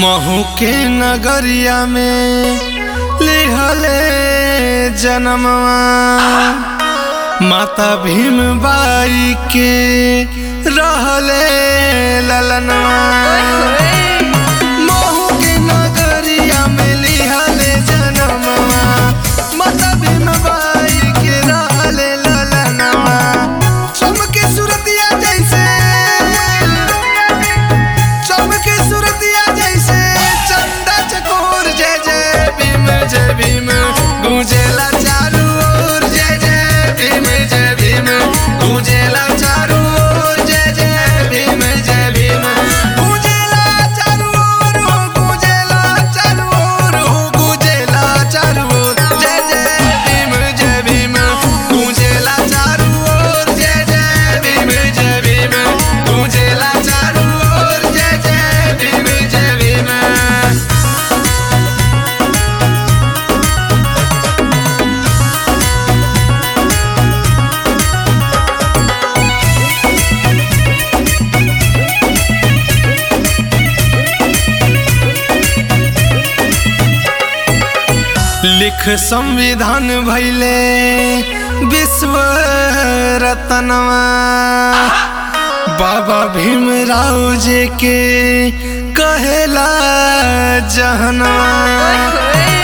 महू के नगरिया में लिहले जनमवा माता भीम बाई के रहले ललनवा महू के नगरिया में लिहले जनमवा माता भीम बाई के रहले ललनवा चमके सुरतिया जैसे चमके सुरतिया जैसे चंदा चकोर जय जय भीम जय भीम गूंजेला चारू ओर जय जय भीम जय भीम गूंजेला चारू ओर जय जय भीम जय भीम गूंजेला चारू ओर हो गूंजेला चारू ओर हो गूंजेला चारू ओर जय जय भीम जय भीम गूंजेला चारू ओर जय जय भीम जय भीम गूंजेला चारू ओर जय जय भीम जय भीम लिख संविधान भैले विश्व रतनवा बाबा भीमराव जी के कहेला जहनवा